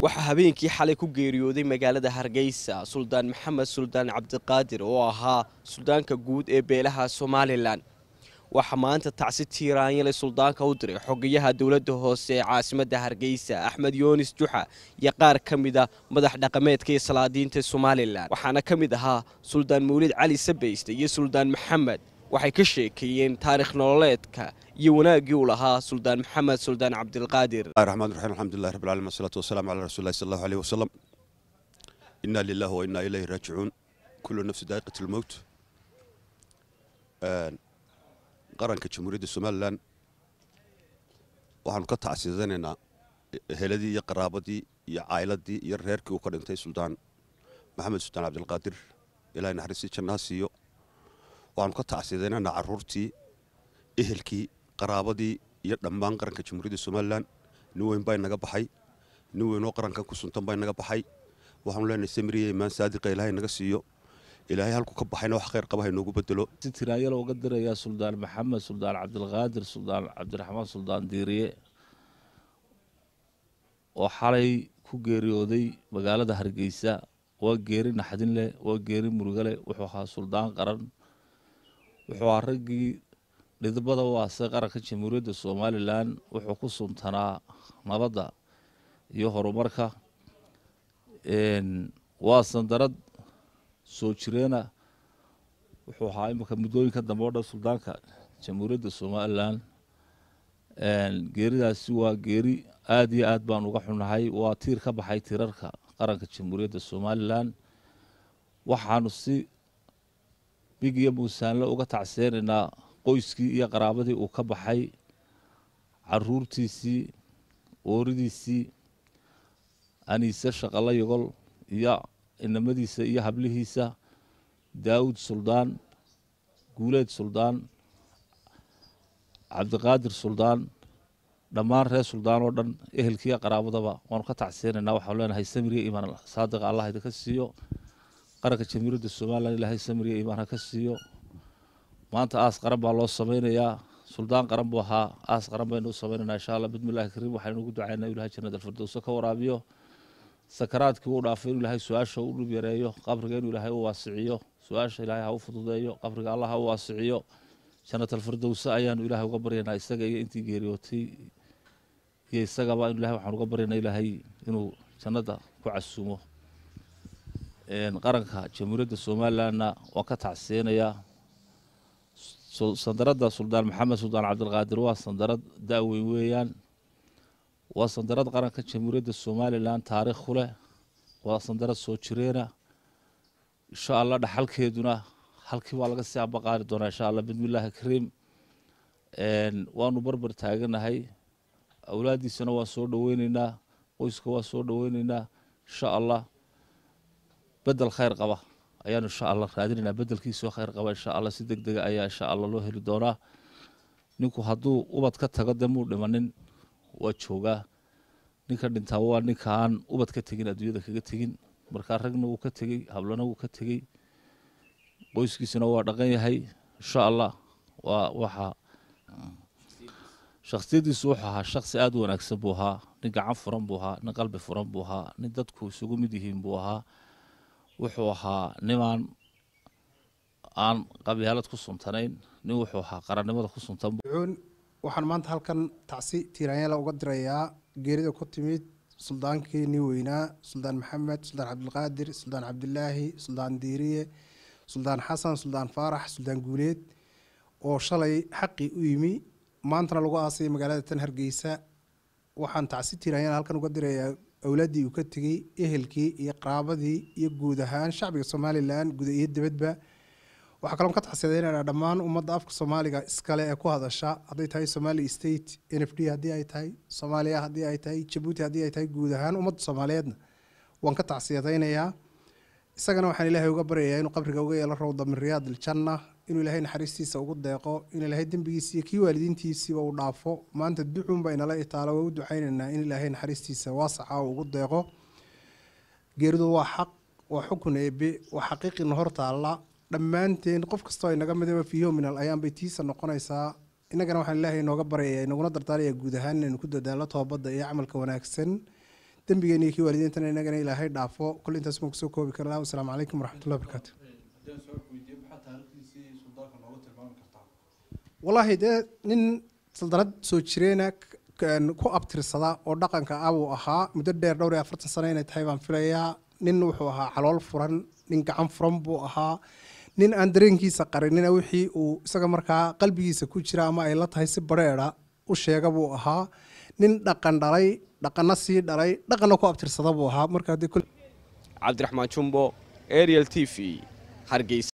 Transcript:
waxaa habeenkii xalay ku geeriyooday magaalada hargeysa suldaan maxamed suldaan cabdiqaadir oo ahaa suldaanka guud ee beelaha somalilan waxaa maanta tacsi tiiraanyale suldaanka u diray xogayaha dowladda hoose ee caasimadda hargeysa axmed yoonis juxa iyo qaar ka mida madax dhaqameedka iyo salaadiinta somalilan waxaana ka mid ahaa suldaan mawlid cali sabayste iyo suldaan maxamed waxay ka sheekeeyeen taarikh nololeedka iyo wanaaggii uu lahaa suldaan maxamed suldaan cabdilqaadir الرحمن الرحيم الحمد لله رب العالمين والصلاة والسلام على رسول الله صلى الله عليه وسلم إنا لله وإنا إليه راجعون كل نفس ذائقة الموت آن، qaranka jamhuuriyadda somalilan waxaanu ka tacsiidanaynaa heladii iyo qaraabadii iyo caayiladii iyo reerkii uu ka dhintay suldaan maxamed suldaan cabdilqaadir ilahay naxariistii jannaha siiyo waxaanu ka tacsiidanaynaa caruurtii ehelkii qaraabadii iyo dhammaan qaranka jamhuuriyadda somalilan nin weyn baa inaga baxay nin weynoo qarankan ku suntan baa inaga baxay waxaanu leenahay samiriya imaan saadiqa ilaahay naga siiyo ilaahay halku ka baxayna wax khayr qaba ha inoogu bedelo si tiraanyalo uga dirayaa suldaan maxamed suldaan cabdilqaadir suldaan cabdiraxmaan suldaan diiriye oo xalay ku geeriyooday magaalada hargeysa waa geeri naxdin leh waa geeri muruga leh wuxuu ahaa suldaan qaran wuxuu ahaa raggii dhidibada u aasay qaranka jamhuuriyadda somalilan wuxuu ku suntanaa nabadda iyo horumarka waa sandarad soo jireena wuxuu ahaa imika muddooyinka dambe o dhan suldaanka jamhuuriyadda somalilan geeridaasi waa geeri aada iyo aad baan uga xunahay waa tiir ka baxay tiirarka qaranka jamhuuriyadda somalilan waxaanu si big iyo muusaanle uga tacseenaynaa qoyskii iyo qaraabadii uu ka baxay caruurtiisii ooridiisii aniise shaqalo yogol iyo inamadiisa iyo hablihiisa daawud suldaan guuleed suldaan cabdiqaadir suldaan dhammaan reer suldaan oo dhan ehelkiiyo qaraabadaba waanu ka tacseenaynaa waxaanu leenahay samiriya imaan saadiqa allah idinka siiyo qaranka jamhuuriyadda somalilan ilaahay samiriya imaan ha ka siiyo maanta aas qaran baa loo sameynayaa suldaan qaran buu ahaa aas qaran baynu u sameynaynaa insha allah bismillahi kariim waxaynu ugu ducaynaa ilahay jannada alfirdowsa ka waraabiyo sakaraadkii uu dhaafay inuu ilaahay su-aasha u dhib yareeyo qabriga inuu ilaahay u waasiciyo su-aasha ilaahay ha u fududeeyo qabriga allah ha u waasiciyo jannatalfirdowsa ayaanu ilaahay uga baryaynaa isaga iyo intii geeriyootay iyo isagaba inu ilahay waxaan uga baryaynaa ilaahay inuu jannada ku casuumo qaranka jamhuuriyadda somalilanna waan ka tacseenayaa sandaradda suldaan maxamed suldaan cabdilqaadir waa sandarad da-weyn weeyaan waa sandarad qaranka jamhuuriyadda somalilan taariikh ku leh waa sandarad soo jireena insha allah dhaxalkeeduna halkii baa laga sii abaqaari doonaa insha allah bismillahi kariim waanu barbar taaganahay awlaaddiisana waan soo dhoweyneynaa qoyska waan soo dhoweyneynaa insha allah bedel khayr qaba ayaanu insha allah raadinaynaa bedelkiisoo khayr qaba insha allah si deg dega ayaa insha allah loo heli doonaa ninku hadduu ubad ka tago dee muu dhimanin waa joogaa ninka dhintaa waa ninka aan ubad ka tegin adduunyada kaga tegin markaa ragna wuu ka tegey hablana wuu ka tegey qoyskiisuna waa dhaqan yahay insha allah waa waxa shaksiyadiisu wuxuu ahaa shaksi aada u wanaagsan buu ahaa nin gacan furan buu ahaa nin qalbi furan buu ahaa nin dadku isugu mid yihiin buu ahaa wuxuu ahaa nimaan aan qabyaalad ku suntanayn nin wuxuu ahaa qarannimada ku suntan waxaan maanta halkan tacsi tiiraanyala uga dirayaa geerida ku timid suldaankii nin weynaa suldaan maxamed suldaan cabdilqaadir suldaan cabdilaahi suldaan diiriye suldaan xasan suldaan faarax suldaan guuleed oo shalay xaqii u yimi maantana lagu aasay magaalada tan hargeysa waxaan tacsi tiiraanyala halkan uga dirayaa awlaaddii uu ka tegey ehelkii iyo qaraabadii iyo guud ahaan shacbiga somalilan guda iyo dibadba waxaa kaloon ka taxsiyadeynana dhammaan ummadda afka soomaaliga iskale ee ku hadasha hadday tahay somali state n f d haddii ay tahay soomaaliya haddii ay tahay jabuuti haddii ay tahay guud ahaan ummadda soomaaliyeedna waan ka tacsiyadaynayaa isagana waxaan ilaahay uga baryayaa inuu qabriga uga yeelo rawda min riyaad aljanna inuu ilaahay naxariistiisa ugu deeqo in ilaahay dembigiisa iyo kii waalidiintiisiiba uu dhaafo maanta duxuunba inala itaalo waa u ducaynaynaa in ilaahay naxariistiisa waasaca uu ugu deeqo geeridu waa xaq waa xukun eebe waa xaqiiqina hor taalla dhammaanteen qof kastoo inaga midaba fiiho min al ayaan bay tiisa noqonaysaa innagana waxaan ilaahay inooga baryaya inaguna dardaaraya guud ahaan inaynu ku dadaalo toobadda iyo camalka wanaagsan dembigeena iyo kii waalidiintana inagana ilaahay dhaafo kol intaas baan kusoo koobi karnaa wasalaamu calaykum waraxmatullahi wabarakaatu wallaahi dee nin saldarad soo jireena ku abtirsada oo dhaqanka ah buu ahaa muddo dheer dhowr iyo afartan sano inay tahay baan filayaa nin wuxuu ahaa calool furan nin gacan furan buu ahaa nin aan dareenkiisa qarinina wixii uu isaga markaa qalbigiisa ku jira ama ay la tahay si bareera u sheega buu ahaa nin dhaqan dhalay dhaqanna sii dhalay dhaqanna ku abtirsada buu ahaa marka haddii cabdiraxmaan jumbo ariel t v hargeysa